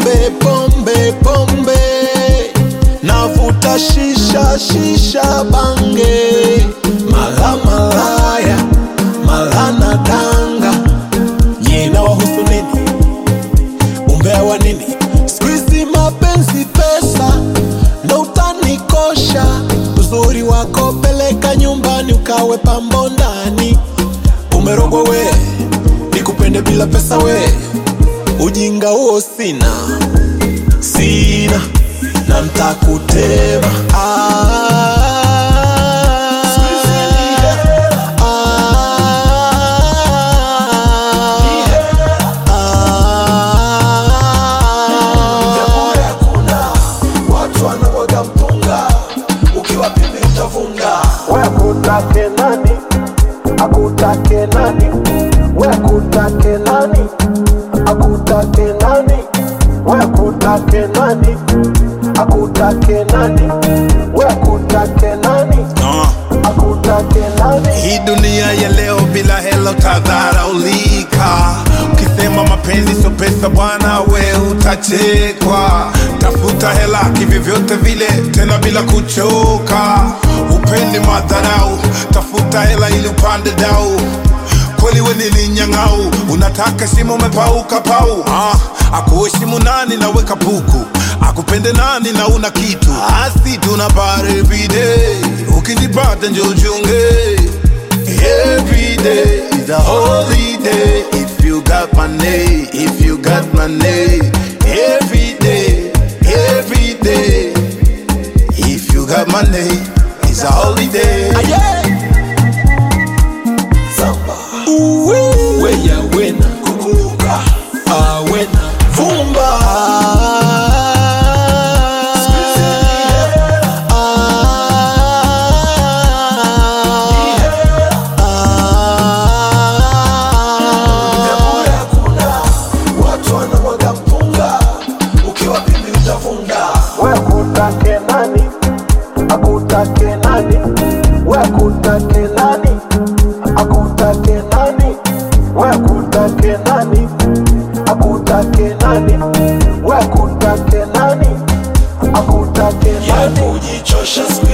pombe pombe pombe navuta shisha shisha bange mala malaya mala na danga nyina wahusu nini umbea wa nini skuizi mapenzi pesa ndo utanikosha uzuri wako peleka nyumbani ukawe pambo ndani umerogwa we nikupende bila pesa we ujinga huo sina sina na mtakutema ah, ah, watu wanamwaga mpunga ukiwa pimbi utavunga we akutake nani akutake nani we akutake nani akutake nani we akutake nani akutake nani we akutake nani akutake nani Hii dunia ya leo bila hela utadharaulika. Ukisema mapenzi sio pesa bwana, we utachekwa. Tafuta hela kivyovyote vile, tena bila kuchoka. Upendi madharau, tafuta hela ili upande dau. Kweli we nilinyang'au, unataka shimo umepauka pau. Ah, akuheshimu nani na weka puku, akupende nani na una kitu. Asi tuna bar every day, ukizipata njo uchunge. Every day is a holiday if you got money, if you got money. Every day, every day, if you got money, it's a holiday. Uwe. weya wena kukumbuka awena vumba watu wanamwaga mpunga ukiwa pimbi utavunga we akutake nani akutake nani we akutake nani akutake nani we akutake nani akutake nani we akutake nani akutake ya nani kujichosha siku